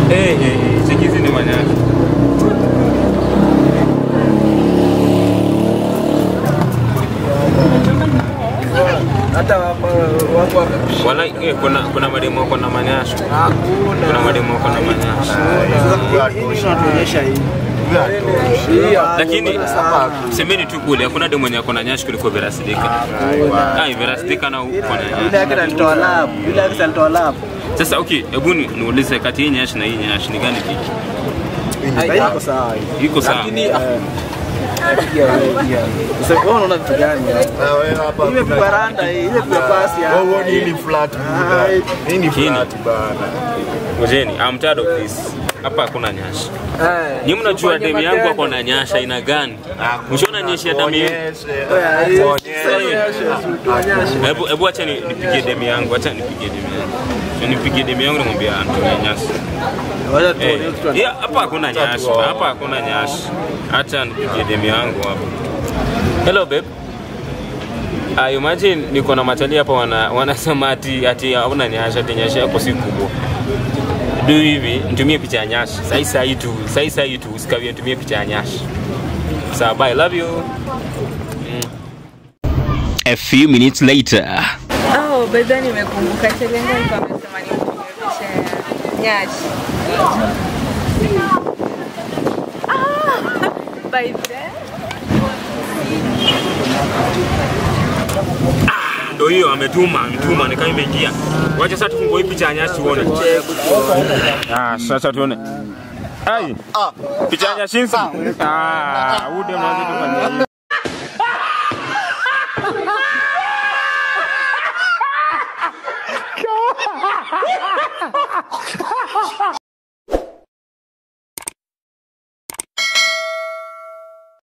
Eh, eh, eh, cheki hizi ni manyashi. hata wako wako wamepishana. Wala eh, kuna kuna mademu wako na manyashi. Hakuna. Kuna mademu wako na manyashi. Sasa hii- hii inatuonyesha hii. Hii hapa, Lakini mbona sana? semeni tu kule hakuna demu mwenye ako na nyashi kuliko Vera Sidika. Ah, Vera Sidika na uko na Yule yake nyashi. alitoa lab, yule yake alitoa lab. Sasa okay, hebu ni- niulize kati hii nyashi na hii nyashi ni gani kiki? Haina iko sawa hii. Iko sawa. Lakini ah, pia wewe pia. Sasa wewe unaona vitu gani? Ile vibaranda hii, ile vya pasi hapa. Hii ni flat buda. Hii ni Kini. flat bana. Ngojeni, I'm tired of this. Hapa hakuna nyashi. Eh. Ni mnajua Ufanye demu yangu matendo. ako na nyasha aina gani? Mshaona nyeshi ya damu yangu? Onyeshe. Oya, hii- Onyeshe. tuonyeshe. Hebu hebu acha ni- nipigie demu yangu, acha nipigie demu yangu. So nipigie demu yangu nimwambia Antonia nyasi. Wacha Eh, tuone kitu yeah, hapa hakuna nyashi, hapa hakuna nyashi. Acha nipigie demu yangu hapa. Hello babe. Ah, imagine niko na matali hapa wana wanasema ati ati hauna nyashi, ati nyashi yako si kubwa. Do hivi, nitumie picha ya nyashi. Sai sai tu, sai sai tu, usikawie nitumie picha ya nyashi. Sawa, bye, love you. A few minutes later. Oh, bedha nimekumbuka Chelenga alikuwa amesema nimtumie picha ya nyashi. Ah, by then. Ndio hiyo ametuma, ametuma ni kama imeingia. Wacha sasa tufungue hii picha ya nyasi tuone. Ah, sasa tuone. Ai. Picha ya nyasi. Ah, ude mwanzo tufanye hivi.